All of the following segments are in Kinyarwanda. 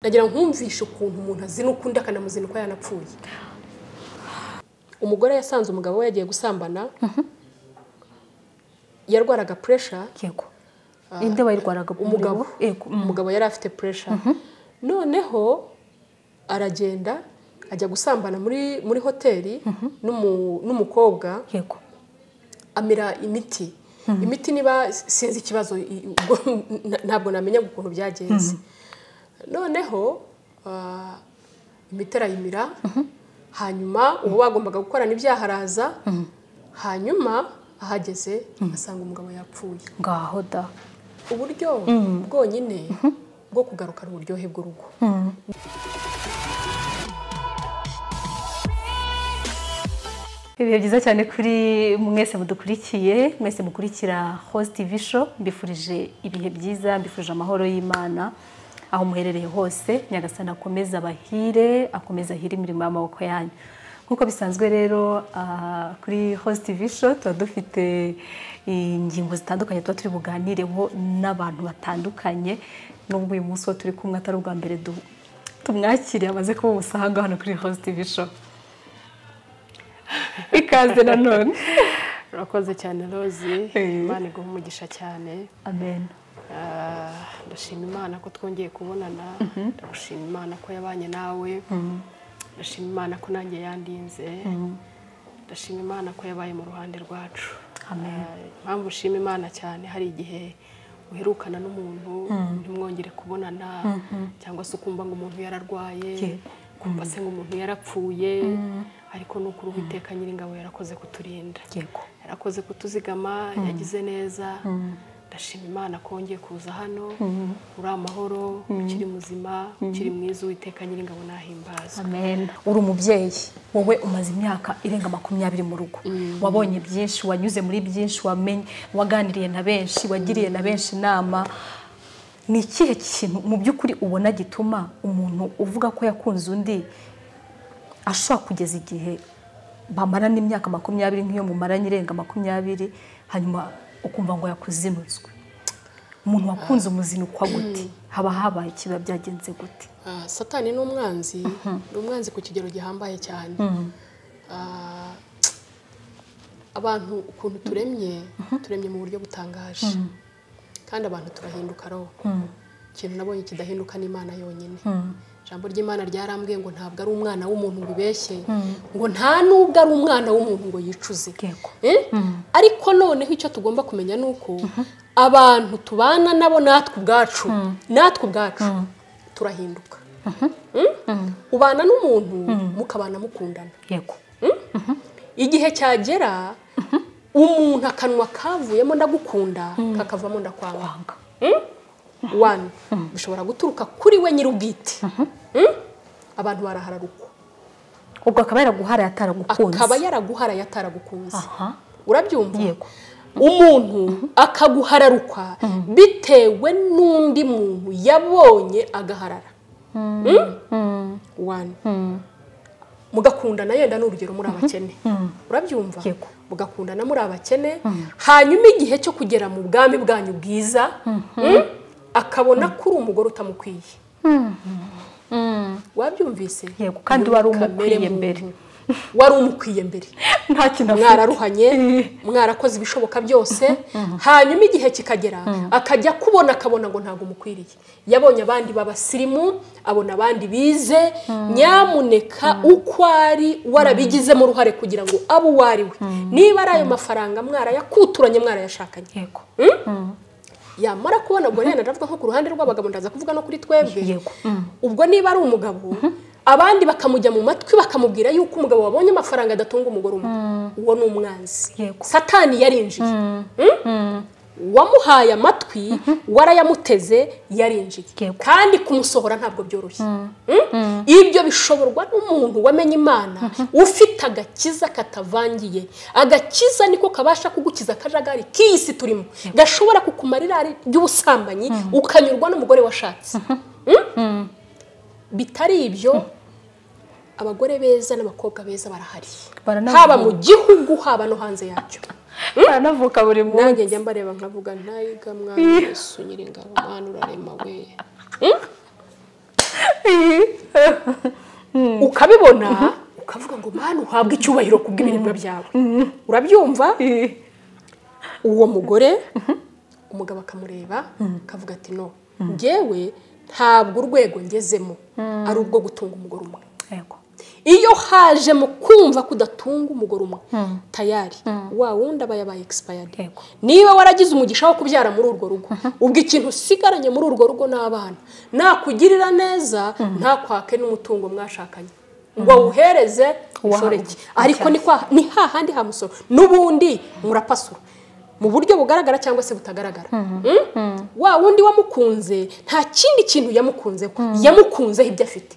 ndagira nkumvishe ukuntu umuntu azina ukundi akanamuzina uko yanapfuye umugore yasanze umugabo we yagiye gusambana yarwaraga puresha yego inde wayirwaraga umugabo yego mm. umugabo yari afite puresha noneho aragenda ajya gusambana muri muri hoteli n'umu- n'umukobwa yego amira imiti imiti niba sinzi ikibazo i- ubwo na- ntabwo namenya ukuntu byagenze noneho ah, imiti arayimira hanyuma uwo bagombaga gukorana ibyaha araza hanyuma ahageze asanga umugabo yapfuye ngaho da uburyo bwonyine bwo kugarukana uburyohe bw'urugo ibihe byiza cyane kuri mwese mudukurikiye mwese mukurikira host tv show mbifurije ibihe byiza mbifurije amahoro y'imana aho muherereye hose nyagasani akomeza abahire akomeza ahire imirimo y'amaboko yanyu nk'uko bisanzwe rero ah, kuri host tv show tuba dufite ingingo zitandukanye tuba turi buganireho n'abantu batandukanye n'ubwo uyu munsi uwo turi kumwe atari ubwa mbere du- tumwakire amaze kuba umusahanga hano kuri host tv show ikaze nanone urakoze cyane rozi Eh. imana iguha umugisha cyane amen Ah, ndashima imana ko twongeye kubonana ndagushima imana ko yabanye nawe ndashima imana ko nanjye yandinze ndashima imana ko yabaye mu ruhande rwacu Amen. Ah, impamvu nshima imana cyane hari igihe uherukana n'umuntu ntimwongere kubonana cyangwa se ukumva ngo umuntu yararwaye Yego. ukumva se ngo umuntu yarapfuye ariko ni ukuri uwiteka nyiringabo yarakoze kuturinda yego yarakoze kutuzigama yagize neza ndashima imana ko wongeye kuza hano uri amahoro ukiri muzima ukiri mwiza uwiteka nyiringabo nahimbazwa amen uri umubyeyi wowe umaze imyaka irenga makumyabiri mu rugo wabonye byinshi wanyuze muri byinshi wamenye waganiriye na benshi wagiriye na benshi inama ni ikihe kintu mu by'ukuri ubona gituma umuntu uvuga ko yakunze undi ashobora kugeza igihe bamarana imyaka makumyabiri nk'iyo mumaranye irenga makumyabiri hanyuma ukumva ngo yakuzinutswe umuntu wakunze umuzinukwa gute haba habaye ikiba byagenze gute Ah, satani ni umwanzi ni umwanzi ku kigero gihambaye cyane Ah, abantu ukuntu turemye turemye mu buryo butangaje kandi abantu turahinduka roho ikintu nabonye kidahinduka ni imana yonyine ijambo ry'imana ryarambwiye ngo ntabwo ari umwana w'umuntu ngo ubeshye ngo nta n'ubwo ari umwana w'umuntu ngo yicuze Yego. Eh? ariko noneho icyo tugomba kumenya ni uko abantu tubana nabo natwe ubwacu natwe ubwacu turahinduka Mm? ubana n'umuntu mukabana mukundana yego igihe cyagera umuntu akanwa kavuyemo ndagukunda kakavamo ndakwanga kwanga wani bishobora guturuka kuri we nyir'ubwite Mm? abantu barahararukwa ubwo akaba yaraguharaye ataragukunze akaba yaraguharaye ataragukunze aha urabyumva Yego. umuntu akaguhararukwa bitewe n'undi muntu yabonye agaharara Mm? One. mugakundana yenda ni urugero muri abakene urabyumva Yego. mugakundana muri abakene hanyuma igihe cyo kugera mu bwami bwanyu bwiza mm, akabona ko uri umugore utamukwiye wabyumvise Yego, kandi wari Muri kamere umukwiye muntu. mbere. wari umukwiye mbere nta kintu afite mwararuhanye mwarakoze ibishoboka byose hanyuma igihe kikagera akajya kubona akabona ngo ntabwo umukwiriye yabonye abandi b'abasirimu abona abandi bize nyamuneka uko ari warabigizemo uruhare kugira ngo abe uwo ari we niba ari ayo mafaranga mwarayakuturanye mwarayashakanye yego yamara kubona ubwo rero ndavuga nko ku ruhande rw'abagabo ndaza kuvuga no kuri twebwe Yego. ubwo niba ari umugabo abandi bakamujya mu matwi bakamubwira yuko umugabo wabonye amafaranga adatunga umugore umwe uwo ni umwanzi Yego. satani yarinjiye Mm? wamuhaye amatwi warayamuteze yarinjiye Yego. kandi kumusohora ntabwo byoroshye Mm? ibyo bishoborwa n'umuntu wamenye imana ufite agakiza katavangiye agakiza niko kabasha kugukiza akajagari k'iyi si turimo gashobora kukumara irari ry'ubusambanyi ukanyurwa n'umugore washatse Mm? bitari ibyo abagore beza n'abakobwa beza barahari Baranavuga. haba mu gihugu haba no hanze yacyo aranavuka buri nanjye munsi njya mbareba nkavuga ntayiga mwana yesu nyiringabo mwana urarema we ukabibona ukavuga ngo mwana uhabwe icyubahiro ku bw'imirimo byawe urabyumva uwo mugore umugabo akamureba akavuga ati no ngewe ntabwo urwego ngezemo ari urwo gutunga umugore umwe yego iyo haje mu kumva kudatunga umugore umwe tayari wa wundi aba yabaye egisipayadi Yego. niba waragize umugisha wo kubyara muri urwo rugo ubwo ikintu usigaranye muri urwo rugo n'abana nakugirira neza ntakwake n'umutungo mwashakanye ngo awuhereze ushoreke ariko ni kwa ni hahandi ha musoro n'ubundi murapasura mu buryo bugaragara cyangwa se butagaragara Mm? wa wundi wamukunze nta kindi kintu yamukunzeho yamukunzeho ibyo afite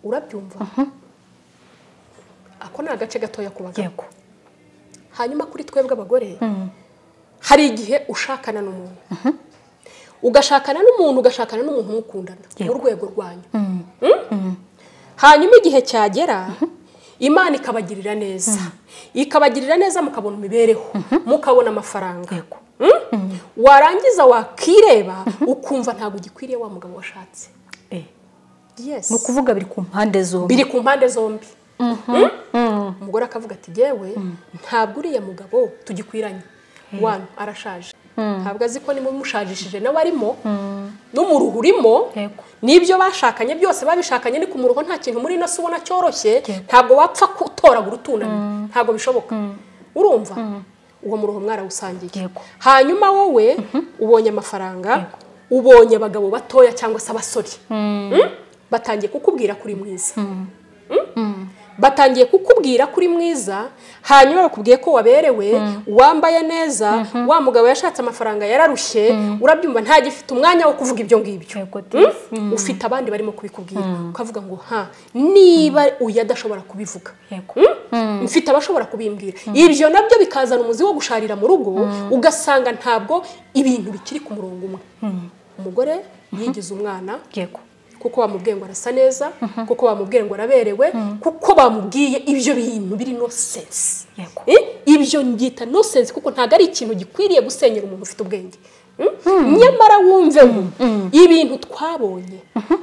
urabyumva ako ni agace gatoya ku bagabo yego hanyuma kuri twebwe abagore hari igihe ushakana n'umuntu ugashakana n'umuntu ugashakana n'umuntu mukundana mu rwego rwanyu Mm? hanyuma igihe cyagera imana ikabagirira neza ikabagirira neza mukabona imibereho mukabona amafaranga yego Mm? warangiza wakireba ukumva ntabwo ugikwiriye wa mugabo washatse Eh, yes ni ukuvuga biri ku mpande zombi biri ku mpande zombi Mm? umugore akavuga ati yewe ntabwo uriya mugabo tugikwiranye wanu arashaje ntabwo azi ko nimushajishije nawe arimo n'umuruhu urimo Yego. n'ibyo bashakanye byose babishakanye ni ku muruho nta kintu muri ino si ubona cyoroshye Yego. ntabwo wapfa gutoragura utunamye ntabwo bishoboka urumva uwo muruho mwarawusangiye Yego. hanyuma wowe ubonye amafaranga ubonye abagabo batoya cyangwa se abasore Mm? batangiye kukubwira kuri mwiza batangiye kukubwira kuri mwiza hanyuma bakubwiye ko waberewe wambaye neza wa mugabo yashatse amafaranga yararushye urabyumva ntagifite umwanya wo kuvuga ibyo ngibyo yego Mm? ufite abandi barimo kubikubwira ukavuga ngo ha niba uyu adashobora kubivuga yego Mm? mfite abashobora kubimbwira ibyo nabyo bikazana umuzi wo gusharira mu rugo ugasanga ntabwo ibintu bikiri ku murongo umwe umugore yigize umwana yego kuko bamubwiye ngo arasa neza kuko bamubwiye ngo araberewe kuko bamubwiye ibyo bintu biri nonsense Yego. Eh, ibyo mbyita nonsense kuko ntabwo ari ikintu gikwiriye gusenyera umuntu ufite ubwenge Mm? nyamara wumvemo ibintu twabonye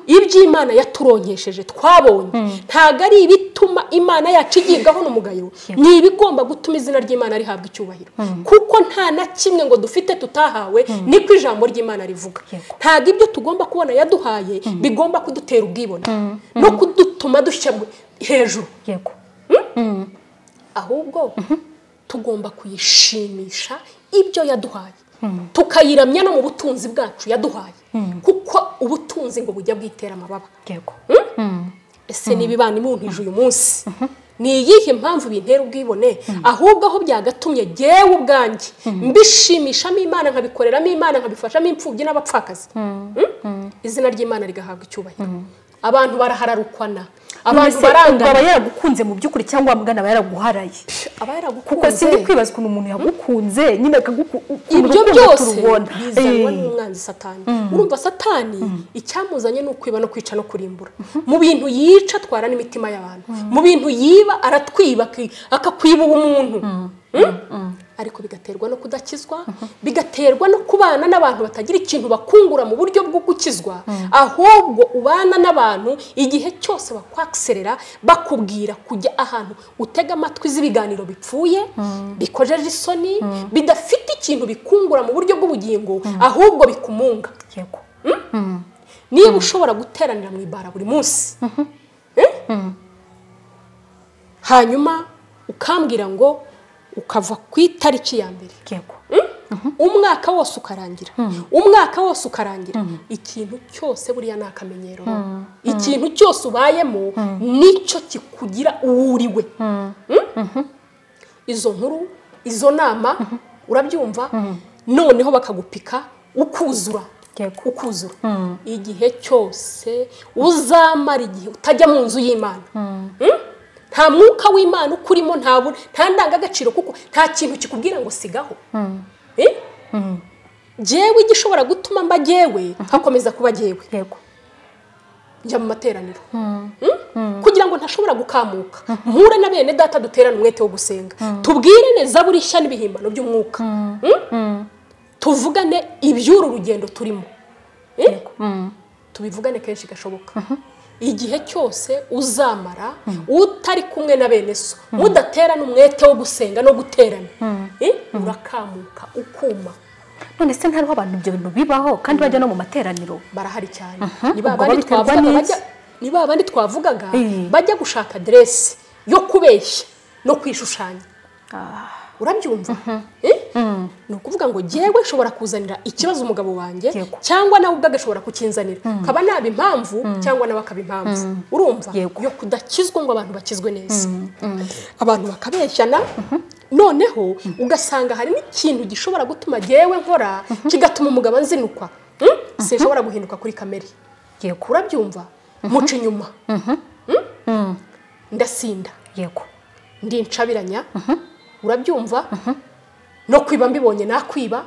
iby'imana yaturonkesheje twabonye ntabwo ari ibituma imana yacu igibwaho n'umugayo ni ibigomba gutuma izina ry'imana rihabwa icyubahiro kuko nta na kimwe ngo dufite tutahawe niko ijambo ry'imana rivuga Yego. ntabwo ibyo tugomba kubona yaduhaye bigomba kudutera ubwibone no kudutuma dushya mu- hejuru yego ahubwo tugomba kuyishimisha ibyo yaduhaye tukayiramya no mu butunzi bwacu yaduhaye kuko ubutunzi ngo bujya bwitera amababa yego ese niba ibana imuntije uyu munsi ni iyihe mpamvu bintera ubwibone ahubwo aho byagatumye jyewe ubwanjye mbishimishamo imana nkabikoreramo imana nkabifashamo imfubyi n'abapfakazi Mm? izina ry'imana rigahabwa icyubahiro abantu barahararukwana abantu Mbese ubwo aba barangana yaragukunze mu by'ukuri cyangwa wa mugana aba yaraguharaye aba kuko sindi yaragukunze kwibaza ukuntu umuntu yagukunze nyine ibyo byose bizanwa turubona n'umwanzi satani urumva satani icyamuzanye ni ukwiba no kwica no kurimbura mu bintu yica atwara n'imitima y'abantu mu bintu yiba aratwiba aki- akakwiba ubumuntu Mm? ariko bigaterwa no kudakizwa bigaterwa no kubana n'abantu batagira ikintu bakungura mu buryo bwo gukizwa ahubwo ubana n'abantu igihe cyose bakwakiserera bakubwira kujya ahantu utega amatwi z'ibiganiro bipfuye bikojeje isoni bidafite ikintu bikungura mu buryo bw'ubugingo ahubwo bikumunga yego niba ushobora guteranira mu ibara buri munsi Eh? hanyuma ukambwira ngo ukava ku itariki ya mbere yego umwaka wose ukarangira umwaka wose ukarangira ikintu cyose buriya ni akamenyero ikintu cyose ubayemo nicyo kikugira uwuriwe Mm? izo nkuru izo nama urabyumva noneho bakagupika ukuzura Yego. ukuzura igihe cyose uzamara igihe utajya mu nzu y'imana Mm? nta mwuka w'imana ukurimo nta bu- nta ndangagaciro kuko nta kintu kikubwira ngo sigaho Eh? jyewe igishobora gutuma mba jyewe hakomeza kuba jyewe yego njya mu materaniro Mm? kugira ngo ntashobora gukamuka mpure na bene data duterane umwete wo gusenga tubwire neza buri shya n'ibihimbano by'umwuka Mm? tuvugane iby'uru rugendo turimo Eh? tubivugane kenshi gashoboka igihe cyose uzamara utari kumwe na bene so mudaterana umwete wo gusenga no guterana Eh, urakamuka ukuma none se ntariho abantu ibyo bintu bibaho kandi bajya no mu materaniro barahari cyane ni ba ubwo bandi babiterwa twavugaga n'iki? bajya- ni ba bandi twavugaga Eh. bajya gushaka aderesi yo kubeshya no kwishushanya urabyumva Eh? ni ukuvuga ngo jyewe nshobora kuzanira ikibazo umugabo wanjye Yego. cyangwa nawe ubwe agashobora kukinzanira kaba naba impamvu cyangwa nawe akaba impamvu urumva Yego. yo kudakizwa ngo abantu bakizwe neza abantu bakabeshyana noneho ugasanga hari n'ikintu gishobora gutuma jyewe nkora kigatuma umugabo anzinukwa Hmm? sinshobora guhinduka kuri kamere yego urabyumva muca inyuma Mm? ndasinda yego ndincabiranya urabyumva no kwiba mbibonye nakwiba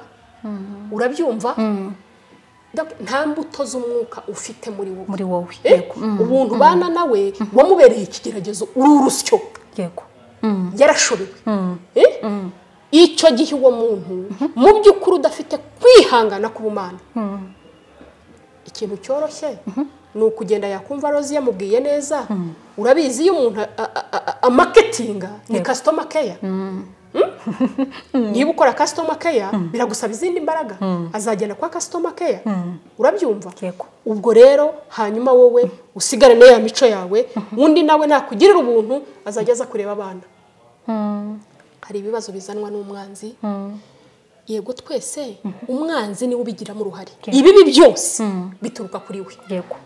urabyumva Ndaku- nta mbuto z'umwuka ufite muri wowe muri wowe Eh? yego ubuntu ubana nawe wamubereye ikigeragezo uri urusyo yego yarashobewe Eh? icyo gihe uwo muntu mu by'ukuri udafite kwihangana k'ubumana ikintu cyoroshye ni ukugenda yakumva rozi yamubwiye neza urabizi iyo umuntu a- a- a- amaketinga ni Yego. kasitoma keya niba ukora kasitoma keya biragusaba izindi mbaraga azagenda kwa kasitoma keya urabyumva Yego. ubwo rero hanyuma wowe usigarane ya mico yawe undi nawe nakugirira ubuntu azajya aza kureba abana hari ibibazo bizanwa n'umwanzi yego twese umwanzi niwe ubigiramo uruhare ibibi byose bituruka kuri we yego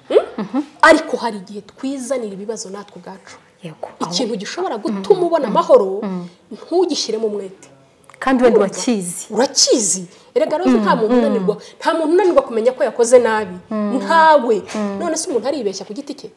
ariko hari igihe twizanira ibibazo natwe ubwacu yego Aho- ikintu gishobora gutuma ubona amahoro ntugishyiremo umwete kandi wenda urakizi urakizi erega rero nta muntu unanirwa nta muntu unanirwa kumenya ko yakoze nabi ntawe none se umuntu aribeshya ku giti cye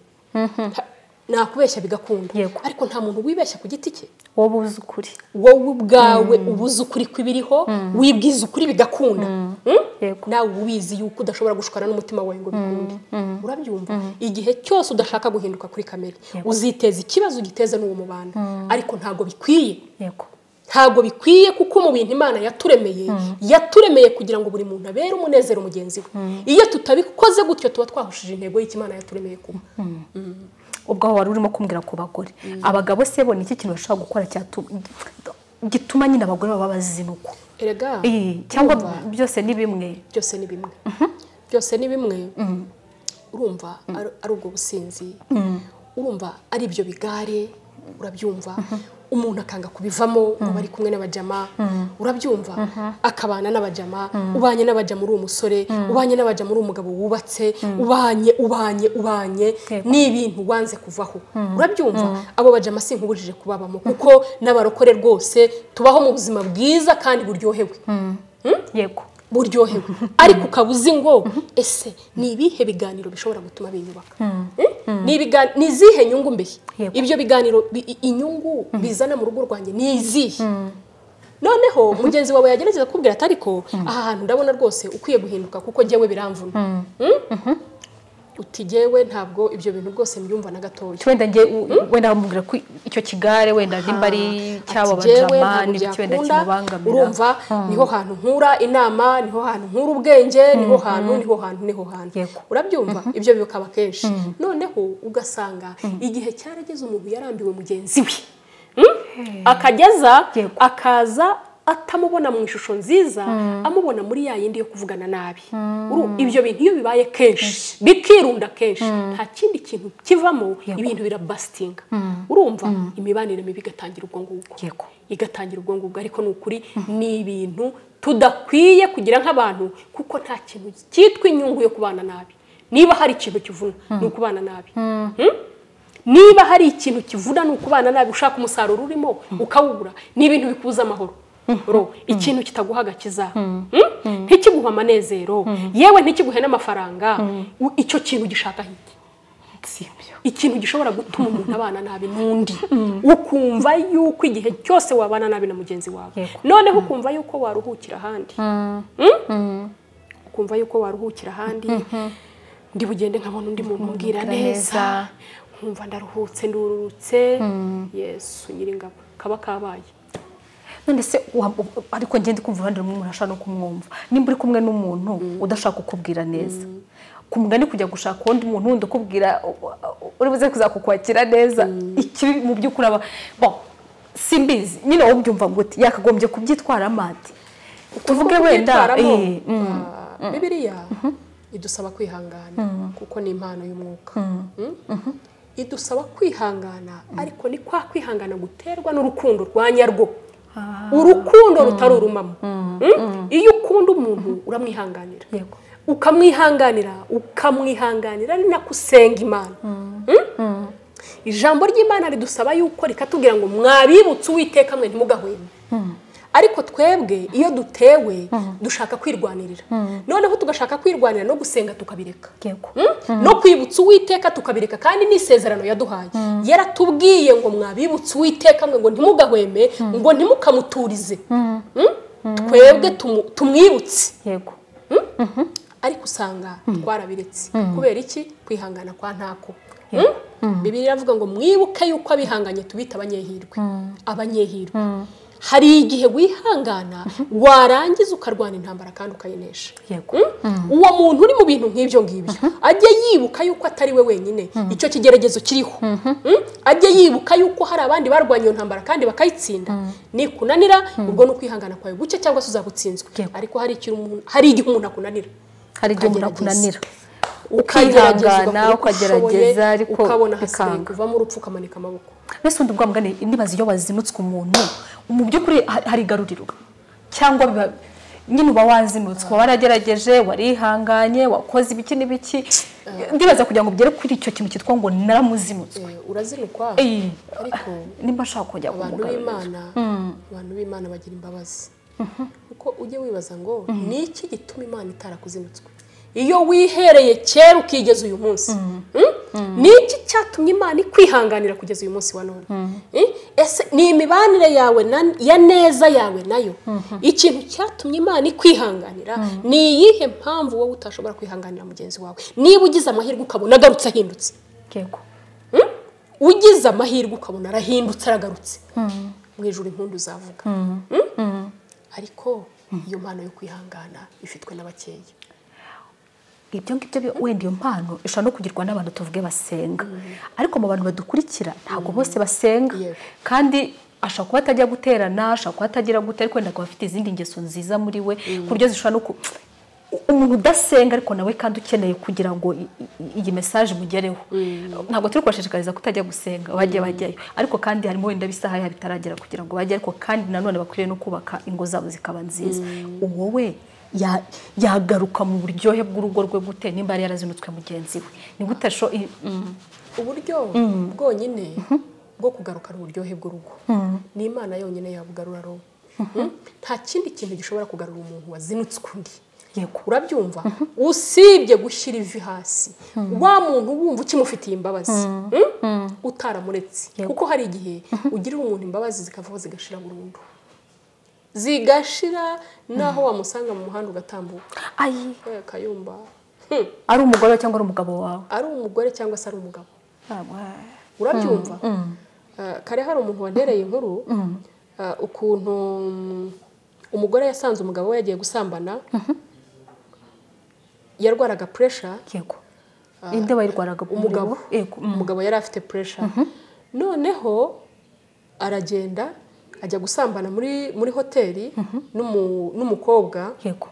Nta- nakubeshya bigakunda Yego. ariko nta muntu wibeshya ku giti cye wowe uzi ukuri wowe ubwawe uba uzi ukuri kw'ibiriho wibwiza ukuri bigakunda Mm? Yego. nawe uba ubizi yuko udashobora gushukana n'umutima wawe ngo bikunde urabyumva igihe cyose udashaka guhinduka kuri kamere uziteza ikibazo ugiteze n'uwo mubana ariko ntabwo bikwiye yego ntabwo bikwiye kuko mu bintu imana yaturemeye yaturemeye kugira ngo buri muntu abere umunezero mugenzi we iyo tutabikoze gutyo tuba twahushije intego y'icyo imana yaturemeye kuba ubwo aho wari urimo kumbwira ku bagore abagabo se bo ni iki kintu bashobora gukora cyatu- gituma nyine abagore baba bazinukwa erega Eh, cyangwa urumva, byose ni bimwe byose ni bimwe byose ni bimwe urumva ari- ari ubwo businzi urumva ari ibyo bigare urabyumva umuntu akanga kubivamo ngo bari kumwe n'abajama urabyumva akabana n'abajama ubanye n'abajama uri umusore ubanye n'abajama uri umugabo wubatse ubanye ubanye ubanye Yego. ni ibintu wanze kuvaho urabyumva abo bajama si nkubujije kubabamo kuko n'abarokore rwose tubaho mu buzima bwiza kandi buryohewe yego buryohewe ariko ukaba uzi ngo ese ni ibihe biganiro bishobora gutuma biyubaka Mm? Ni ibiga- ni izihe nyungu mbese Yego. ibyo biganiro bi- i- inyungu bizana mu rugo rwanjye ni izihe noneho mugenzi wawe yagerageza kubwira ati ariko aha hantu ndabona rwose ukwiye guhinduka kuko njyewe biramvuna Mm? uti jyewe ntabwo ibyo bintu rwose mbyumva na gatoya wenda njye u- wenda bamubwira ko icyo kigare wenda nimba ari cyabo Ati, "Jyewe bajama ntabwo n'ibiki wenda byakunda, kimubangamira urumva niho hantu nkura inama niho hantu nkura ubwenge niho hantu niho hantu niho hantu Yego. urabyumva ibyo bikaba kenshi noneho ugasanga igihe cyarageze umuntu yarambiwe mugenzi we Mm? akageza Yego. akaza atamubona mu ishusho nziza amubona muri ya yindi yo kuvugana nabi Uru- ibyo bintu iyo bibaye kenshi bikirunda kenshi nta kindi kintu kivamo ibintu birabasitinga urumva imibanire mibi igatangira ubwo ngubwo Yego. igatangira ubwo ngubwo ariko ni ukuri ni ibintu tudakwiye kugira nk'abantu kuko nta kintu cyitwa inyungu yo kubana nabi niba hari ikintu kivuna ni ukubana nabi Mm? niba hari ikintu kivuna ni ukubana nabi ushaka umusaruro urimo ukawubura ni ibintu bikuza amahoro Ro, ikintu kitaguha agakiza Mm? ntikiguhe amanezero yewe ntikiguhe n'amafaranga U- icyo kintu gishaka hirya si ibyo ikintu gishobora gutuma umuntu abana nabi n'undi ukumva yuko igihe cyose wabana nabi na mugenzi wawe Yego. noneho ukumva yuko waruhukira ahandi Mm? ukumva yuko waruhukira ahandi ndi bugende nkabona undi muntu umbwira umbwira neza. neza nkumva ndaruhutse ndururutse yesu nyiringabo kaba kabaye none se wa- u- ariko njye ndi kumva uruhande rumwe umuntu ashaka no kumwumva nimba uri kumwe n'umuntu udashaka kukubwira neza ku mugani kujya gushaka uwundi muntu wundi ukubwira uri buze kuzakukwakira neza ikibi mu by'ukuri aba bo simbizi nyine wowe ubyumva gute yakagombye kubyitwaramo ati tuvuge wenda eh, mm, bibiriya idusaba kwihangana kuko ni impano y'umwuka Mm? idusaba kwihangana ariko ni kwa kwihangana guterwa n'urukundo rwa nyarwo urukundo rutari urumamo Mm? iyo ukunda umuntu uramwihanganira yego ukamwihanganira ukamwihanganira ari nako usenga imana Mm? ijambo ry'imana ridusaba yuko rikatubwira ngo mwabibutse uwiteka mwe ntimugahweme ariko twebwe iyo dutewe dushaka kwirwanirira noneho tugashaka kwirwanira no gusenga tukabireka yego Mm? no kwibutsa uwiteka tukabireka kandi ni isezerano yaduhaye yaratubwiye ngo mwabibutse uwiteka mwe ngo ntimugahweme ngo ntimukamuturize Mm? twebwe tumu- tumwibutse yego ariko usanga twarabiretse kubera iki kwihangana kwa ntako bibiri iravuga ngo mwibuke yuko abihanganye tubita abanyehirwe abanyehirwe hari igihe wihangana warangiza ukarwana intambara kandi ukayinesha yego Mm? uwo muntu uri mu bintu nk'ibyo ngibyo ajye yibuka yuko atari we wenyine icyo kigeragezo kiriho Mm? ajye yibuka yuko hari abandi barwanya iyo ntambara kandi bakayitsinda nikunanira ubwo ni ukwihangana kwawe guke cyangwa se uzabutsinzwe Yego. ariko hari ikintu umuntu- hari igihe umuntu akunanira hari igihe umuntu Ukagerageza. ukihanganira akunanira ukihangana ukagerageza ariko ukabona hasigaye bikanga kuvamo urupfu ukamanika amaboko mbese undi bwa mugani nibaza iyo wazimutswe umuntu mu by'ukuri ha- hari igaruriro cyangwa biba nyine uba wazimutswe uba waragerageje warihanganye wakoze ibiki n'ibiki ndibaza kugira ngo ugere kuri icyo kintu cyitwa ngo naramuzimutswe Eh, urazinukwa Eh, ariko nimba nshaka kongera abantu kumugarurira b'imana abantu b'imana bagira imbabazi kuko ujye wibaza ngo ni iki gituma imana itarakuzinutswe iyo wihereye kera ukigeza uyu munsi Mm? ni iki cyatumye imana ikwihanganira kugeza uyu munsi wa none Eh? ese ni imibanire yawe na- ya neza yawe nayo ikintu cyatumye imana ikwihanganira ni iyihe mpamvu wowe utashobora kwihanganira mugenzi wawe niba ugize amahirwe ukabona agarutse ahindutse yego ugize amahirwe ukabona arahindutse aragarutse mu ijoro impundu uzavuga Mm? ariko iyo mpano yo kwihangana ifitwe n'abakeya ibyo ngibyo bi- wenda iyo mpano ishobora no kugirwa n'abantu tuvuge basenga ariko mu bantu badukurikira ntabwo bose basenga Yego. kandi ashobora kuba atajya guterana ashobora kuba atagira gute ariko wenda akaba afite izindi ngeso nziza muri we ku buryo zishobora no ku umuntu udasenga ariko nawe kandi ukeneye kugira ngo i- i- iyi mesaje imugereho ntabwo turi kubashishikariza kutajya gusenga bajye bajyayo ariko kandi harimo wenda isaha yabo itaragera kugira ngo bajye ariko kandi nanone bakwiriye no kubaka ingo zabo zikaba nziza uwo we ya- yagaruka mu buryohe bw'urugo rwe gute nimba yari yarazinutswe mugenzi we ni gute asho i- mm, uburyo bwonyine bwo kugaruka ari uburyohe bw'urugo ni imana yonyine yabugarura roho Mm? nta kindi kintu gishobora kugarura umuntu wazinutswe undi yego urabyumva usibye gushyira ivi hasi wa muntu wumva ukimufitiye imbabazi Mm? utaramuretse Yego. kuko hari igihe ugirira umuntu imbabazi zikavaho zigashira burundu zigashira naho wamusanga mu muhanda ugatambuka ayi we kayumba Hmm. ari umugore we cyangwa ari umugabo wawe ari umugore cyangwa se ari umugabo Ah, urabyumva Ah, kare hari umuntu wantereye inkuru ah, ukuntu mm, umugore yasanze umugabo we yagiye gusambana yarwaraga puresha yego inde wayirwaraga muri umugabo bo? yego mm, umugabo yari afite puresha noneho aragenda ajya gusambana muri muri hoteli n'umu- n'umukobwa yego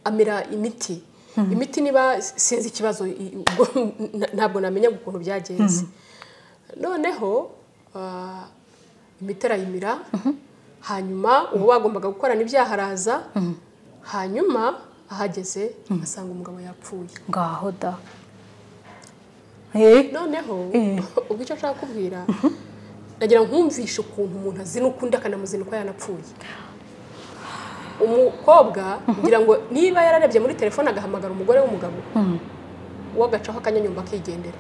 amira imiti imiti niba sinzi ikibazo i- ubwo na- ntabwo namenya ukuntu byagenze noneho ah, imiti arayimira hanyuma uwo bagombaga gukorana ibyaha araza hanyuma ahageze asanga umugabo yapfuye ngaho da Eh, noneho Eh. ubwo icyo nshaka kubwira nagira ngo nkumvishe ukuntu umuntu azinuka undi akanamuzinuka yanapfuye umukobwa ngira ngo niba yararebye muri telefone agahamagara umugore w'umugabo we agacaho akanyanyumba akigendera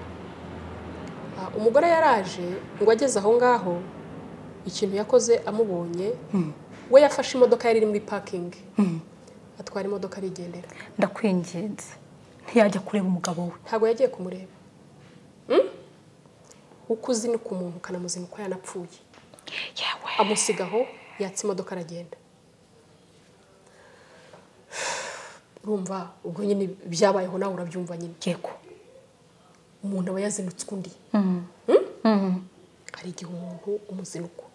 Ah, umugore yaraje ngo ageze aho ngaho ikintu yakoze amubonye we yafashe imodoka yari iri muri pakingi atwara imodoka arigendera ndakwinginze ntiyajya kureba umugabo we ntabwo yagiye kumureba Mm? uko uzinuka umuntu ukanamuzinuka yanapfuye yewe amusigaho yatsa imodoka aragenda urumva ubwo nyine byabayeho nawe urabyumva nyine yego umuntu aba yazinutswe undi hari igihe umuntu umuzinukwa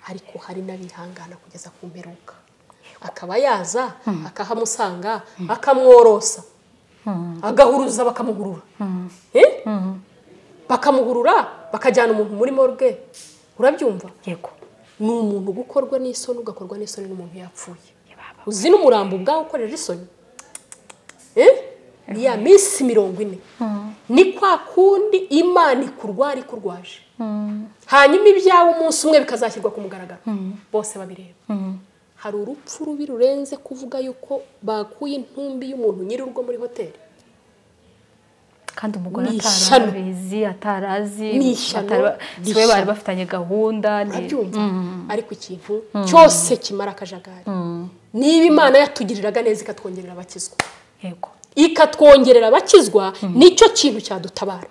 ariko hari n'abihangana kugeza ku mperuka akaba yaza akahamusanga akamworosa agahuruza bakamugurura Eh? bakamugurura bakajyana umuntu muri morgue urabyumva yego ni umuntu uba ukorwa n'isoni ugakorwa n'isoni n'umuntu yapfuye uzi n'umurambo ubwawe ukorera isoni Eh? ni ya minsi mirongo ine ni kwa kundi imana ikurwara ikurwaje hanyuma ibyawe umunsi umwe bikazashyirwa ku mugaragaro bose babireba hari urupfu rubi rurenze kuvuga yuko bakuye intumbi y'umuntu nyir'urugo muri hoteli kandi umugore Ni atari ishyano. abizi atari azi Ni ishyano. atari- Ni si we bari ishyano. bafitanye gahunda ni- urabyumva ariko ikintu cyose kimara akajagari niba imana yatugiriraga neza ikatwongerera abakizwa yego ikatwongerera abakizwa nicyo kintu cyadutabara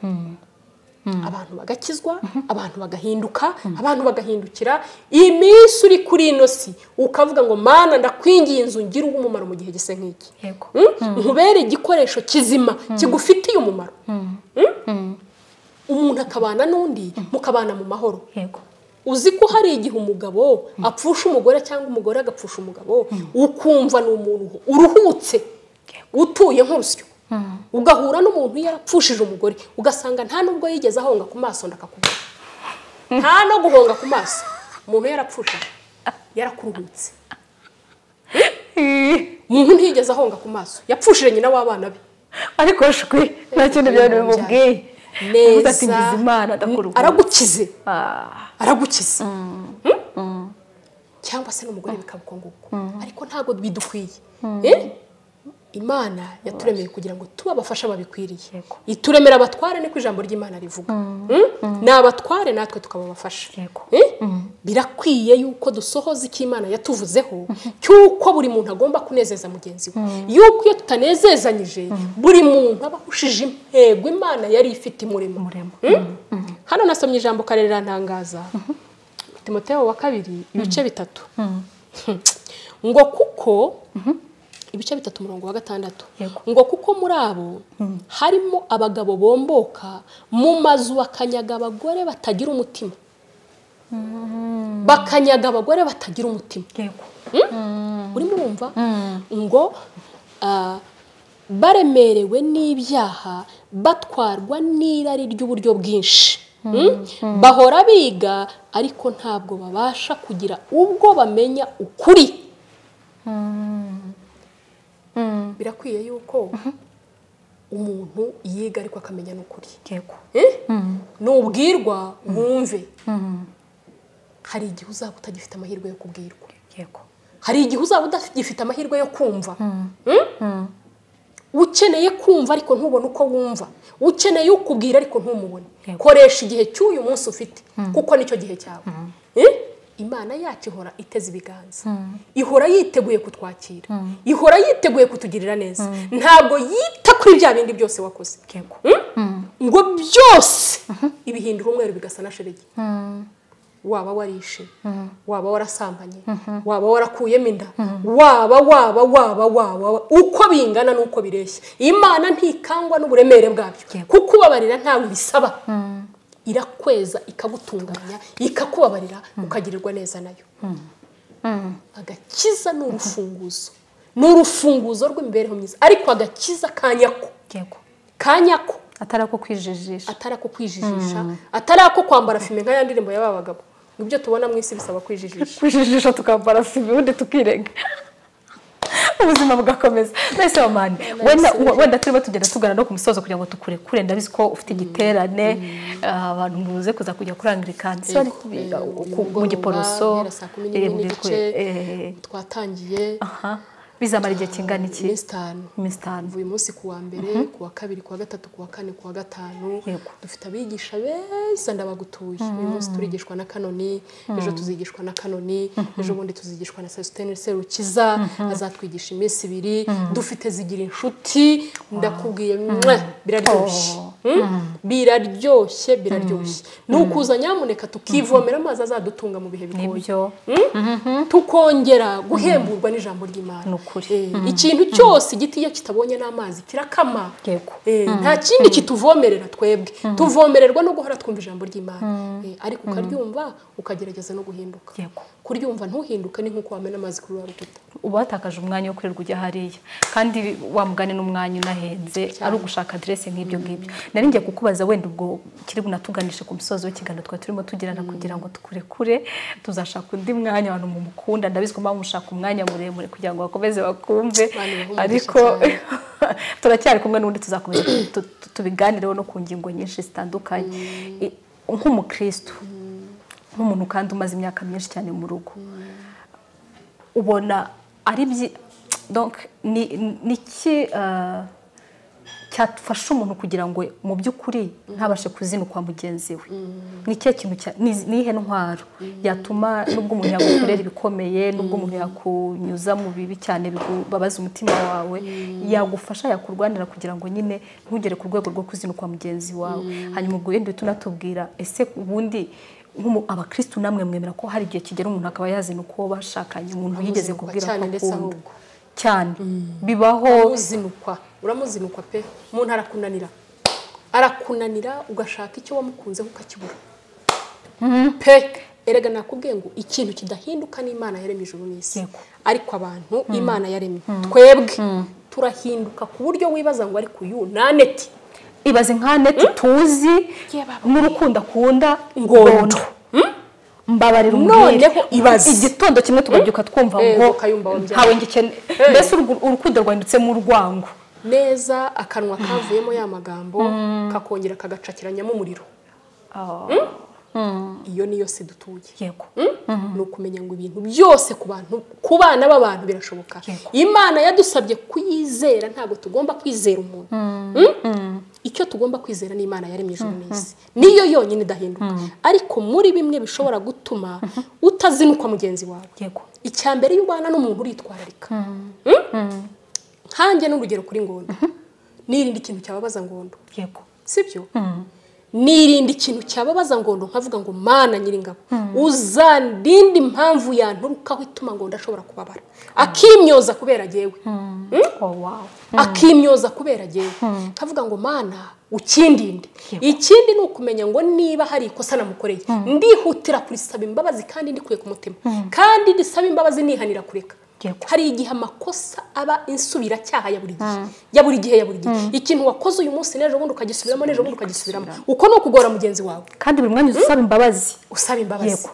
abantu bagakizwa abantu bagahinduka abantu bagahindukira iminsi uri kuri ino si ukavuga ngo mana ndakwinginze ungire umumaro mu gihe gise nk'iki yego Mm? nkubere igikoresho kizima kigufitiye umumaro Mm? umuntu akabana n'undi mukabana mu mahoro yego uzi ko hari igihe umugabo apfusha umugore cyangwa umugore agapfusha umugabo ukumva ni umuntu uruhutse utuye nk'urusyo ugahura n'umuntu yarapfushije umugore ugasanga nta nubwo yigeze ahonga ku maso ndakakubona nta no guhonga ku maso umuntu yarapfushije yarakuruhutse umuntu ntiyigeze ahonga ku maso yapfushije nyina w'abana be ariko shwi nta kindi byari bimubwiye Uvuze neza ati ngize imana ndakuruhuka aragukize Ah, aragukiza Mm? cyangwa se n'umugore bikaba uko nguko ariko ntabwo bidukwiye Eh? imana yaturemeye kugira ngo tube abafasha babikwiriye Yego. ituremera abatware niko ijambo ry'imana rivuga Mm? ni abatware natwe tukaba abafasha Yego. Eh? birakwiye yuko dusohoza icyo imana yatuvuzeho cy'uko buri muntu agomba kunezeza mugenzi we yuko iyo tutanezezanyije buri muntu aba ahushije intego imana yari ifite imurimo umuremo hano nasomye ijambo karerera ntangaza timoteo wa kabiri ibice bitatu ngo kuko ibice bitatu umurongo wa gatandatu Yego. ngo kuko muri abo harimo abagabo bomboka mu mazu bakanyaga abagore batagira umutima bakanyaga abagore batagira umutima yego urimo urumva ngo ah, baremerewe n'ibyaha batwarwa n'irari ry'uburyo bwinshi Mm? bahora biga ariko ntabwo babasha kugira ubwo bamenya ukuri birakwiye yuko umuntu yiga ariko akamenya n'ukuri yego Eh? nubwirwa wumve hari igihe uzaba utagifite amahirwe yo kubwirwa yego hari igihe uzaba udafite amahirwe yo kumva Mm? ukeneye kumva ariko ntubone uko wumva ukeneye ukubwira ariko ntumubone Yego. koresha igihe cy'uyu munsi ufite kuko nicyo gihe cyawe Eh? imana yacu ihora iteze ibiganza ihora yiteguye kutwakira ihora yiteguye kutugirira neza ntabwo yita kuri bya bindi byose wakoze yego Mm? ngo byose ibihindura umweru bigasa na sheregi waba warishe waba warasambanye waba warakuyemo inda waba waba waba waba uko bingana n'uko bireshya imana ntikangwa n'uburemere bwabyo Yego. kuko ubabarira ntawe bisaba irakweza ikagutunganya ikakubabarira ukagirirwa neza nayo agakiza ni urufunguzo ni urufunguzo rw'imibereho myiza ariko agakiza ka nyako yego ka nyako atari ako kwijijisha atari ako kwijijisha atari ako kwambara fime nk'aya ndirimbo y'aba bagabo nibyo tubona mu isi bisaba kwijijisha kwijijisha tukambara sibi ubundi tukirenga ubuzima bugakomeza mwese wamani wenda wenda turimo tugenda tugana no ku musozo kugira ngo tukure kure ndabizi ko ufite igiterane ah, abantu muze kuza kujya kurangirikana si bari Yego, kubiga yego, uku- uyu mu mugoroba giporoso guhera saa kumi n'imwe eh, mu n'igice. bikwe, eh, twatangiye aha. bizamara igihe kingana iki iminsi itanu iminsi itanu uyu munsi ku wa mbere ku wa kabiri ku wa gatatu ku wa kane ku wa gatanu Yego. dufite abigisha beza ndabagutuye uyu munsi turigishwa na kanoni ejo tuzigishwa na kanoni ejo bundi tuzigishwa na sasitene serukiza azatwigisha iminsi ibiri dufite zigira inshuti ndakubwiye mwah, biraryoshye Mm? biraryoshye biraryoshye nukuza nyamuneka tukivomera amazi azadutunga mu bihe bigoye nibyo tukongera guhemburwa n'ijambo ry'imana Ni ukuri. Eh, ikintu cyose igiti iyo kitabonye n'amazi kirakama yego Eh, nta kindi kituvomerera twebwe tuvomererwa no guhora twumva ijambo ry'imana Eh, ariko ukaryumva ukagerageza no guhinduka Yego. kuryumva ntuhinduke ni nk'uko wamena amazi kuri wa rukuta uba watakaje umwanya wo kwirirwa ujya hariya kandi wamugane n'umwanya unahenze ari ugushaka aderese nk'ibyo ngibyo nari ngiye kukubaza wenda ubwo kiri bunatuganishe ku musozi w'ikiganiro twari turimo tugirana kugira ngo tukurekure tuzashaka undi mwanya abantu mumukunda ndabizi ko muba mushaka umwanya muremure kugira ngo bakomeze bakumve Bani baha umugisha ariko turacyari kumwe n'undi tuzakomeza tu- tu- tubiganireho no ku ngingo nyinshi zitandukanye I- nk'umukristo nk'umuntu kandi umaze imyaka myinshi cyane mu rugo ubona ari byi donc ni ni iki eh, cyafasha umuntu kugira ngo mu by'ukuri ntabashe kuzinukwa mugenzi we ni ikihe kintu cya- ni ni iyihe ntwaro yatuma nubwo umuntu yagukorera ibikomeye nubwo umuntu yakunyuza mu bibi cyane bikubabaza umutima wawe yagufasha yakurwanira kugira ngo nyine ntugere ku rwego rwo kuzinukwa mugenzi wawe hanyuma ubwo wenda uhita unatubwira ese ubundi nk'umu abakristu namwe mwemera ko hari igihe kigera umuntu akaba yazina uko bashakanye umuntu yigeze Amuzinukwa kubwira cyane ko ndetse akunda ahubwo. cyane bibaho uramuzinukwa uramuzinukwa pe umuntu arakunanira arakunanira ugashaka icyo wamukunzeho ukakibura pe erega nakubwiye ngo ikintu kidahinduka ni imana yaremye ijuru n'isi Yego. ariko abantu imana yaremye twebwe turahinduka ku buryo wibaza ngo ariko uyu ni aneti ibaze nka neti tuzi Ye baba. n'urukundo akunda Ngondo. mbabarira Noneho ibaze. igitondo kimwe tukabyuka twumva Eh, ngo ukayumva wabyara. ntawe ngikene mbese urwo- urukundo rwahindutse urwango neza akanwa kavuyemo ya magambo kakongera kagacakiranyamo umuriro iyo niyo si dutuye yego ni ukumenya ngo ibintu byose ku bantu ku bana b'abantu birashoboka Yego. imana yadusabye kuyizera ntabwo tugomba kwizera umuntu Mm? icyo tugomba kwizera ni imana yaremye ijuru n'isi niyo yonyine idahinduka ariko muri bimwe bishobora gutuma utazinukwa mugenzi wawe yego icya mbere iyo ubana n'umuntu uritwararika Mm? nkanjye n'urugero kuri ngondo nirinda ikintu cyababaza ngondo yego sibyo nirinda ikintu cyababaza ngondo nkavuga ngo mana nyiringabo uzandinde impamvu yanturukaho ituma ngo ndashobora kubabara akimyoza kubera agewe oh wow akimyoza kubera agewe nkavuga ngo mana ukindinde Yego. ikindi ni ukumenya ngo niba hari ikosa namukoreye ndihutira kurisaba imbabazi kandi ndikuye ku mutima kandi ndisaba imbabazi nihanira kureka Yego. hari igihe amakosa aba insubiracyaha ya buri gihe ya buri gihe ya buri gihe ikintu wakoze uyu munsi n'ejo bundi ukagisubiramo n'ejo bundi ukagisubiramo uko ni ukugora mugenzi wawe kandi buri mwanya usaba imbabazi usaba imbabazi yego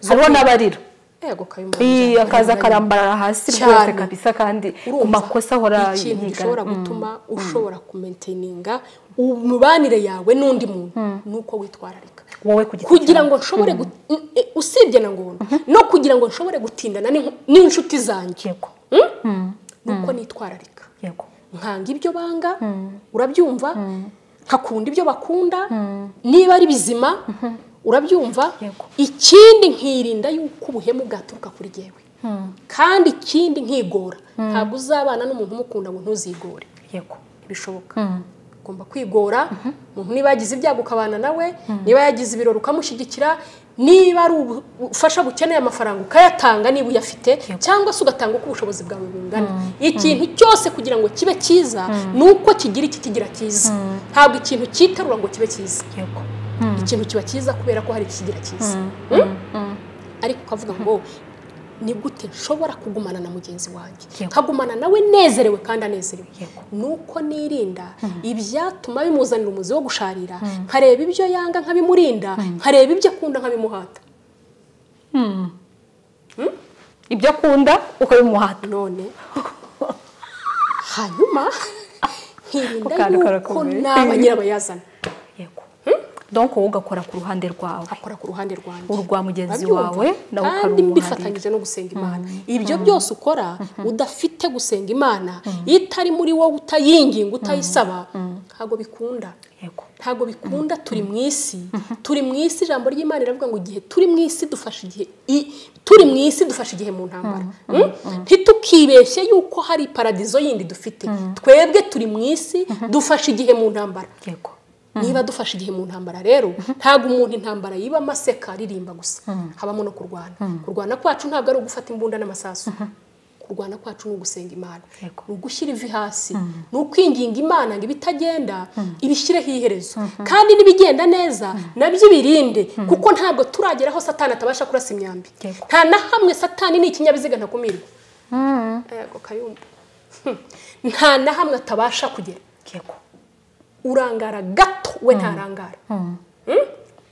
hariho n'abarira yego kayumba Ii, akaza Kayumba. akarambarara hasi Cyane. rwose kabisa kandi ku makosa ahora ni ikintu gishobora gutuma ushobora kumenteninga imibanire yawe n'undi muntu ni uko witwararika wowe ku giti kugira ngo nshobore gut- n- e, usibye na ngombwa no kugira ngo nshobore gutindana n'in- n'inshuti zanjye yego ni uko nitwararika yego nkanga ibyo banga urabyumva nkakunda ibyo bakunda niba ari bizima urabyumva Yego. ikindi nkirinda yuko ubuhemu bwaturuka kuri jyewe kandi ikindi nkigora ntabwo uzabana n'umuntu umukunda ngo ntuzigore yego bishoboka ugomba kwigora umuntu niba yagize ibyago ukabana nawe niba yagize ibirori ukamushyigikira niba ari ubu- ubufasha bukeneye amafaranga ukayatanga niba uyafite cyangwa se ugatanga uko ubushobozi bwawe bungana ikintu cyose kugira ngo kibe cyiza ni uko kigira ikikigira cyiza ntabwo ikintu cyiterura ngo kibe cyiza yego ikintu kiba cyiza kubera ko hari ikigira cyiza ariko ukavuga ngo ni gute nshobora kugumana na mugenzi wanjye Yego. nkagumana nawe nezerewe kandi anezerewe Yego. ni uko nirinda ibyatuma bimuzanira umuzi wo gusharira nkareba ibyo yanga nkabimurinda nkareba ibyo akunda nkabimuhata ibyo akunda ukabimuhata none hanyuma nkirinda Akana yuko karakomeye. naba nyirabayazana yego donc wowe ugakora ku ruhande rwawe akora ku ruhande rwanjye urwa mugenzi Urabyumva? wawe nawe kandi ukarumuharira mbifatanyije no gusenga imana ibyo byose ukora udafite gusenga imana iyo itari muri wowe utayinginga utayisaba ntabwo bikunda yego ntabwo bikunda turi mu isi turi mu isi ijambo ry'imana riravuga ngo igihe turi mu isi dufashe igihe i- turi mu isi dufashe igihe mu ntambara Mm? ntitukibeshye yuko hari paradizo yindi dufite twebwe turi mu isi dufashe igihe mu ntambara yego niba dufashe igihe mu ntambara rero ntabwo umuntu intambara yiba amaseka aririmba gusa habamo no kurwana kurwana kwacu ntabwo ari ugufata imbunda n'amasasu kurwana kwacu ni ugusenga imana ni ugushyira ivi hasi ni ukwinginga imana ngo ibitagenda ibishyireho iherezo kandi n'ibigenda neza nabyo ibirinde kuko ntabwo turagera aho satani atabasha kurasa imyambi nta na hamwe satani ni ikinyabiziga ntakumirwa yego kayumba nta na hamwe atabasha kugera urangara gato we ntarangara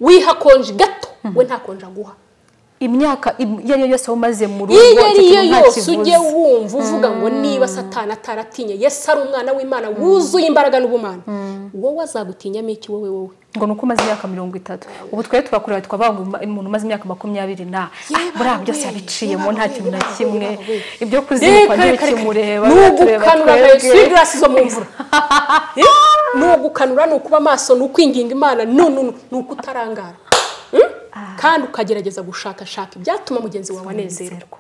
wiha konji gato we nta konji aguha imyaka im- iyo ari yo yose waba umaze mu rugo iyo icyo ariyo kintu nta yose kibuza. ujye wumva uvuga ngo niba satana ataratinye yesu ari umwana w'imana wuzuye imbaraga n'ubumana wowe azagutinyamo iki wowe wowe ngo ni uko umaze imyaka mirongo itatu ubu twari turakureba tukavuga ngo umuntu umaze imyaka makumyabiri na ah, buriya byose yabiciyemo nta kintu na kimwe ibyo kuzirikwa ntibikimureba biratureba nugukanura nka twebwe. sirigarasi zo mu mvura Eh? ni ugukanura ni ukuba amaso ni ukwinginga imana no no, no, ni uko utarangara Mm? kandi ukagerageza gushakashaka ibyatuma mugenzi wawe anezerwa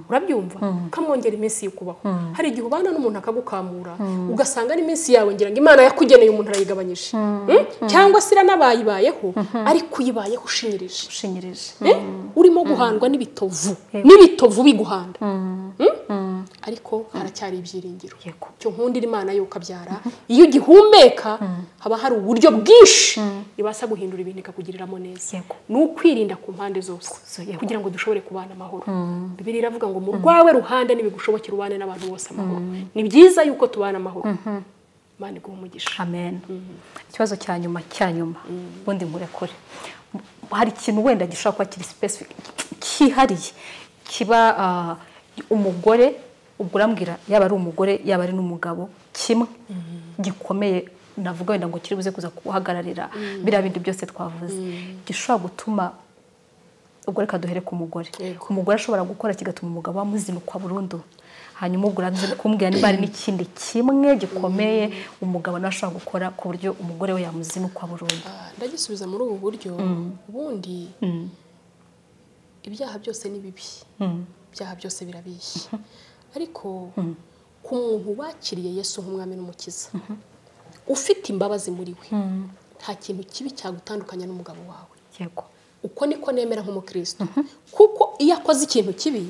urabyumva ukamwongera iminsi yo kubaho hari igihe ubana n'umuntu akagukamura ugasanga n'iminsi yawe ngira ngo imana yakugeneye umuntu arayigabanyije Mm? cyangwa se iranabayibayeho ariko uyibayeho ushinyirije ushinyirije Eh? urimo guhandwa n'ibitovu n'ibitovu biguhanda Mm? ariko haracyari ibyiringiro Yego. cyo nkundira imana yo ukabyara iyo ugihumeka haba hari uburyo bwinshi ibasha guhindura ibintu ikakugiriramo neza Yego. ni ukwirinda ku mpande zose yego. kugira ngo dushobore kubana amahoro bibiri iravuga ngo mu rwawe ruhande nibigushobokera ubane n'abantu bose amahoro ni byiza yuko tubana amahoro imana iguha umugisha amen ikibazo cya nyuma cya nyuma ubundi nkurekure hari ikintu wenda gishobora kuba kiri specific kihariye kiba ah, umugore ubwo urambwira yaba ari umugore yaba ari n'umugabo kimwe gikomeye navuga wenda ngo kiri buze kuza guhagararira biriya bindi byose twavuze gishobora gutuma ubwo reka duhere ku mugore Yego. umugore ashobora gukora kigatuma umugabo amuzinukwa burundu hanyuma ubwo uraza kumbwira niba hari n'ikindi kimwe gikomeye umugabo nawe ashobora gukora ku buryo umugore we yamuzinukwa burundu Ah, ndagisubiza muri ubu buryo ubundi ibyaha byose ni bibi ibyaha byose birabishye ariko ku muntu wakiriye yesu nk'umwami n'umukiza ufite imbabazi muri we nta kintu kibi cyagutandukanya n'umugabo wawe yego uko niko nemera nk'umukristo kuko iyo akoze ikintu kibi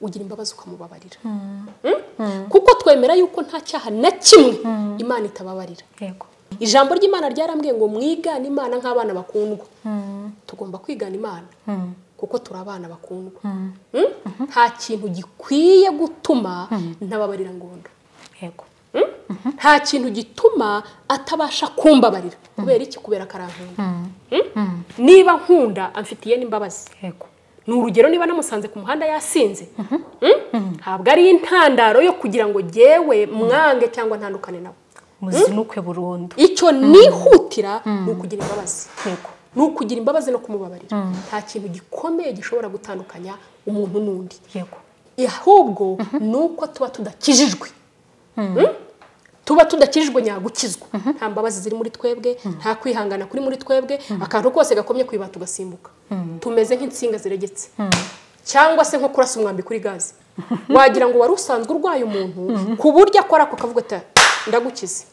ugira imbabazi ukamubabarira Mm? kuko twemera yuko nta cyaha na kimwe imana itababarira yego ijambo ry'imana ryarambwiye ngo mwigane imana nk'abana bakundwa tugomba kwigana imana kuko turi abana bakundwa Mm? nta kintu gikwiye gutuma ntababarira ngondo yego Mm? nta kintu gituma atabasha kumbabarira kubera iki kubera akarankunda Mm? niba nkunda amfitiye n'imbabazi yego ni urugero niba namusanze ku muhanda yasinze Mm? ntabwo ari intandaro yo kugira ngo jyewe mwange cyangwa ntandukane nawe muzinukwe burundu icyo nihutira ni ukugira imbabazi yego ni ukugira imbabazi no kumubabarira nta kintu gikomeye gishobora gutandukanya umuntu n'undi yego ahubwo ni uko tuba tudakijijwe Mm? tuba tudakijijwe nyagukizwa nta mbabazi ziri muri twebwe nta kwihangana kuri muri twebwe akantu kose gakomye ku ibati tugasimbuka tumeze nk'insinga ziregetse cyangwa se nko kurasa umwambi kuri gaze wagira ngo wari usanzwe urwaye umuntu ku buryo akora ako kavuga ati ndagukize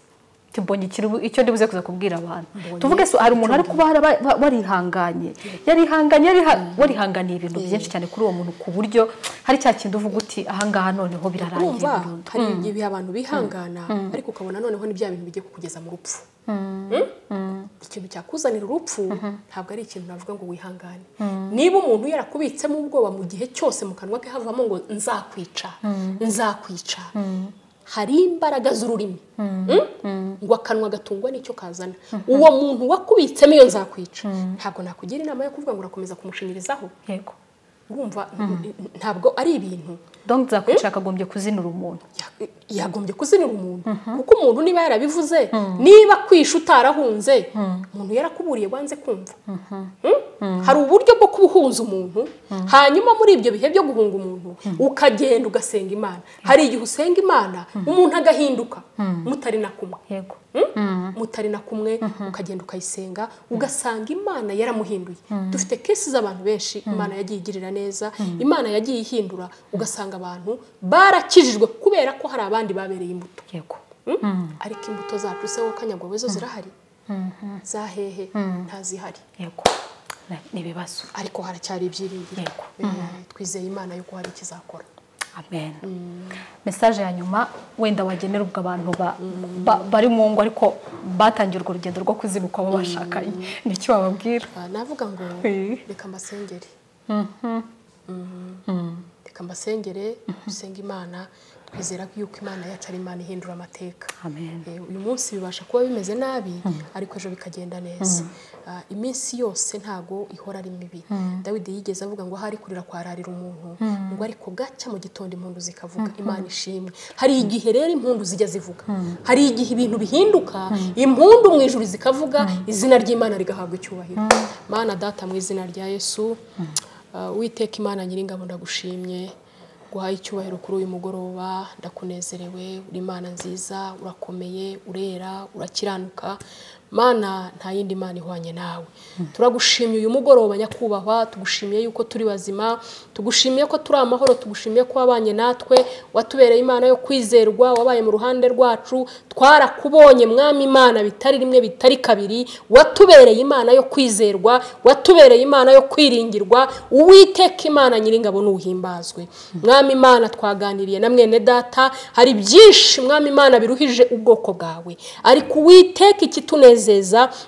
mbonye ikintu- icyo ndibuze kuza kubwira abantu tuvuge so hari umuntu ari kuba haraba- ba- warihanganye yarihanganye yariha- warihanganiye ibintu byinshi cyane kuri uwo muntu ku buryo hari cya kintu uvuga uti ahangaha noneho birarangiye urumva burundu hari ibihe abantu bihangana ariko ukabona noneho ni bya bintu bigiye kukugeza mu rupfu Mm? ikintu cyakuzanira urupfu ntabwo ari ikintu navuga ngo wihangane niba umuntu yarakubitsemo ubwoba mu gihe cyose mu kanwa ke havamo ngo nzakwica nzakwica hari imbaraga z'ururimi Mm? ngo akanwa gatungwa n'icyo kazana uwo muntu wakubitsemo iyo nzakwica ntabwo nakugira inama yo kuvuga ngo urakomeza kumushingirizaho yego urumva ntabwo ari ibintu donc zakwica akagombye kuzinura umuntu ya- yagombye kuzinira umuntu kuko umuntu niba yarabivuze niba kwisha utarahunze umuntu yarakuburiye wanze kumva Mm? hari uburyo bwo kubuhunza umuntu hanyuma muri ibyo bihe byo guhunga umuntu ukagenda ugasenga imana hari igihe usenga imana umuntu agahinduka mutari na kumwe yego Mm? mutari na kumwe ukagenda ukayisenga ugasanga imana yaramuhinduye dufite kesi z'abantu benshi imana yagiye igirira neza imana yagiye ihindura ugasanga abantu barakijijwe kubera ko hari abandi babereye imbuto yego Mm? ariko imbuto zacu se wakanyagwawe zo zirahari za hehe ntazihari yego Na- ni ibibazo ariko haracyari ibyiringiro Yego. Eh, twizeye imana yuko hari ikizakora amen mesaje ya nyuma wenda wagenera ubwo abantu ba- ba- bari mu ngo ariko batangiye urwo rugendo rwo kuzinukwa abo bashakanye ni icyo wababwira Ah, navuga ngo Eh. reka mbasengere Mhm. reka mbasengere dusenga imana twizera ko yuko imana yacu ari imana ihindura amateka amen Eh, uyu munsi bibasha kuba bimeze nabi ariko ejo bikagenda neza Ah, iminsi yose ntago ihora ari mibi dawidi yigeze avuga ngo ahari kurira kwararira umuntu ngo ariko gacya mu gitondo impundu zikavuga imana ishimwe hari igihe rero impundu zijya zivuga hari igihe ibintu bihinduka impundu mu ijuru zikavuga izina ry'imana rigahabwa icyubahiro mana data mu izina rya yesu ah, witeka imana nyiringabo ndagushimye guhaye icyubahiro kuri uyu mugoroba ndakunezerewe uri imana nziza urakomeye urera urakiranuka mana nta yindi mana ihwanye nawe turagushimye uyu mugoroba nyakubahwa tugushimiye yuko turi bazima tugushimiye ko turi amahoro tugushimiye ko wabanye natwe watubereye imana yo kwizerwa wabaye mu ruhande rwacu twarakubonye mwami imana bitari rimwe bitari kabiri watubereye imana yo kwizerwa watubereye imana yo kwiringirwa uwiteka imana nyiringabo n'uhimbazwe mwami imana twaganiriye na mwene data hari byinshi mwami imana biruhije ubwoko bwawe ariko uwiteka ikitunezeza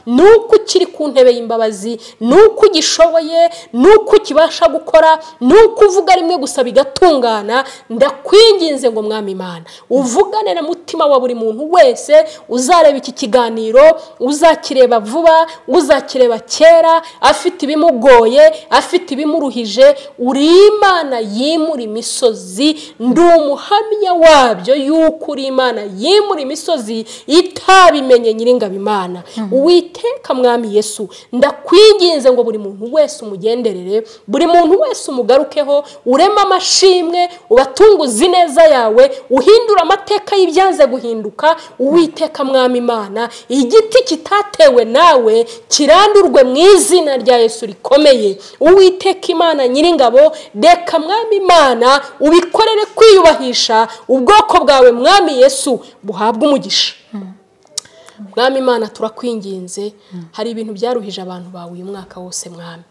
ni uko ukiri ku ntebe y'imbabazi ni uko ugishoboye ni uko ukibasha gukora ni uko uvuga rimwe gusa bigatungana ndakwinginze ngo mwami imana uvugane na mutima wa buri muntu wese uzareba iki kiganiro uzakireba vuba uzakireba kera afite ibimugoye afite ibimuruhije uri imana yimura imisozi ndi umuhamya wabyo yuko uri imana yimura imisozi itabimenye nyiringabo imana uwiteka mwami yesu ndakwinginze ngo buri muntu wese umugenderere buri muntu wese umugarukeho ureme amashimwe ubatunguze ineza yawe uhindure amateka y'ibyanze guhinduka uwiteka mwami imana igiti kitatewe nawe kirandurwe mu izina rya yesu rikomeye uwiteka imana nyiringabo reka mwami imana ubikorere kwiyubahisha ubwoko bwawe mwami yesu buhabwe umugisha mwami imana turakwinginze hari ibintu byaruhije abantu bawe uyu mwaka wose mwami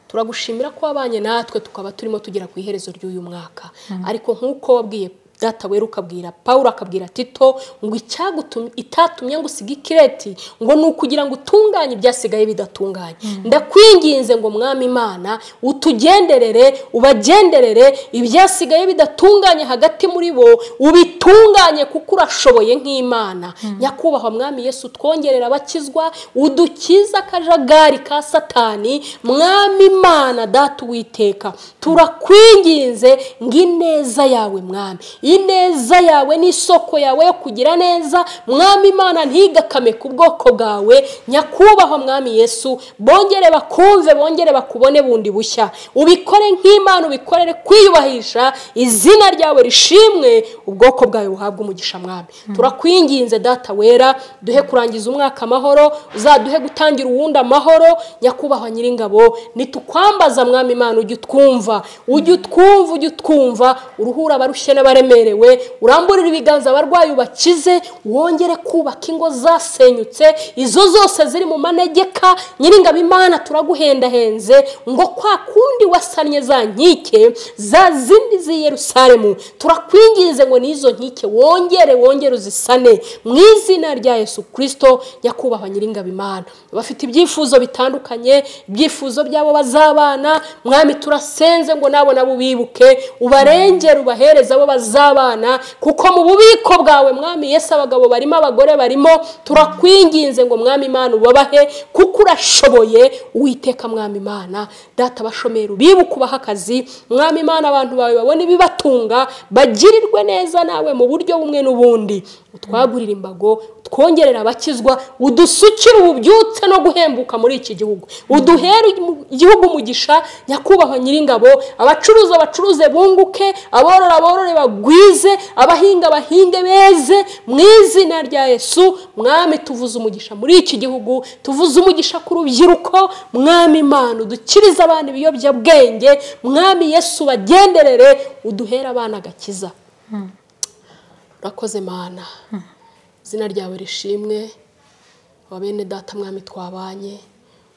turagushimira ko wabanye natwe tukaba turimo tugera ku iherezo ry'uyu mwaka ariko nk'uko wabwiye data wera ukabwira pawulo akabwira tito ngo icyagutumye itatumye ngo usige ikireti ngo ni ukugira ngo utunganye ibyasigaye bidatunganye ndakwinginze ngo mwami imana utugenderere ubagenderere ibyasigaye bidatunganye hagati muri bo ubitunganye kuko urashoboye nk'imana nyakubahwa mwami yesu twongerera abakizwa udukiza akajagari ka satani mwami imana data uwiteka turakwinginze ngo ineza yawe mwami ineza yawe n'isoko yawe yo kugira neza mwami imana ntigakame ku bwoko bwawe nyakubahwa mwami yesu bongere bakumve bongere bakubone bundi bushya ubikore nk'imana ubikorere kwiyubahisha izina ryawe rishimwe ubwoko bwawe buhabwa umugisha mwami turakwinginze data wera duhe kurangiza umwaka amahoro uzaduhe gutangira uwundi amahoro nyakubahwa nyiringabo nitukwambaza mwami imana ujye utwumva ujye utwumva ujye utwumva uruhura abarushye n'abaremerewe uramburire ibiganza abarwayi ubakize wongere kubaka ingo zasenyutse izo zose ziri mu manegeka nyiringabo imana turaguhendahenze ngo kwa kundi wasannye za nkike za zindi z'i yerusalemu turakwinginze ngo n'izo nkike wongere wongere uzisane mu izina rya yesu kirisito nyakubahwa nyiringabo imana bafite ibyifuzo bitandukanye ibyifuzo by'abo bazabana mwami turasenze ngo nabo nabo ubibuke ubarengere ubahereze abo bazabana kuko mu bubiko bwawe mwami yesu abagabo barimo abagore barimo turakwinginze ngo mwami imana ubabahe kuko urashoboye uwiteka mwami imana data abashomeri ubibuke ubahe akazi mwami imana abantu bawe babone ibibatunga bagirirwe neza nawe mu buryo bumwe n'ubundi utwagurire imbago twongerera abakizwa udusukire ububyutse no guhembuka muri iki gihugu uduhere imu- igihugu umugisha nyakubahwa nyiringabo abacuruza bacuruze bunguke aborora aborore bagwize abahinga bahinge beze mu izina rya yesu mwami tuvuze umugisha muri iki gihugu tuvuze umugisha ku rubyiruko mwami imana udukirize abana ibiyobyabwenge mwami yesu bagenderere uduhere abana agakiza urakoze mana izina ryawe rishimwe aba bene data mwami twabanye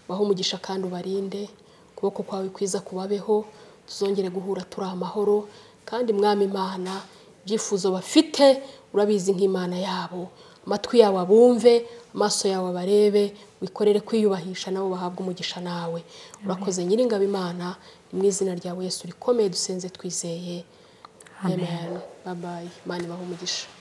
baho umugisha kandi ubarinde ukuboko kwawe kwiza kubabeho tuzongere guhura turi amahoro kandi mwami imana ibyifuzo bafite urabizi nk'imana yabo amatwi yabo abumve amaso yabo abarebe wikorere kwiyubahisha nabo bahabwa umugisha nawe urakoze nyiringabo imana ni mu izina ryawe yesu rikomeye dusenze twizeye amen babaye imana ibahe umugisha